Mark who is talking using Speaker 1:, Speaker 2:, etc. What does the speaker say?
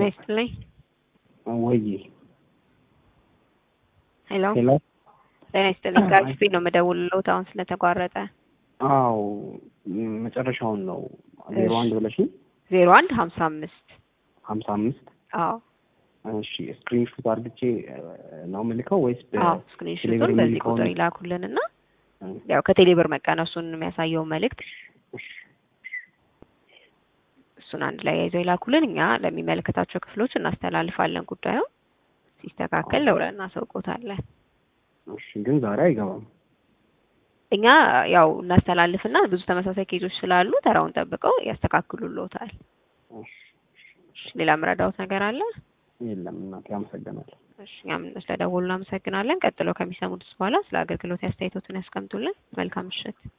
Speaker 1: ይስጥልኝ።
Speaker 2: ወይ
Speaker 1: ሄሎ
Speaker 2: ሄሎ
Speaker 1: ጤና ይስጥልኝ። ከአክስቴ ነው የምደውልልዎት አሁን ስለተቋረጠ።
Speaker 2: አዎ ም- መጨረሻውን ነው ዜሮ አንድ ብለሽኝ
Speaker 1: ዜሮ አንድ ሀምሳ አምስት
Speaker 2: ሀምሳ አምስት
Speaker 1: አዎ
Speaker 2: እሺ ስክሪንሹት አድርግቼ እ፣ ነው የምልከው ወይስ
Speaker 1: አዎ
Speaker 2: በቴሌብር
Speaker 1: ስክሪንሾቱን በዚህ
Speaker 2: የሚልከውን?
Speaker 1: ቁጥር ይላኩልን እና
Speaker 2: እ፣
Speaker 1: ያው ከቴሌብር መቀነሱን የሚያሳየው መልእክት እሱን አንድ ላይ ያይዘው ይላኩልን። እኛ ለሚመለከታቸው ክፍሎች እናስተላልፋለን። ጉዳዩ ሲስተካከል ለውለን እናሳውቆታለን።
Speaker 2: እሺ ግን ዛሬ አይገባም።
Speaker 1: እኛ ያው እናስተላልፍና ብዙ ተመሳሳይ ኬዞች ስላሉ ተራውን ጠብቀው ያስተካክሉልዎታል።
Speaker 2: እሺ፣
Speaker 1: እሺ፣ ሌላ ምረዳውት ነገር አለ?
Speaker 2: የለም እናቴ አመሰግናለሁ።
Speaker 1: እሺ፣ እኛም ስለደወሉ እናመሰግናለን። ቀጥሎ ከሚሰሙት በኋላ ስለ አገልግሎት አስተያየቶትን ያስቀምጡልን። መልካም ምሽት።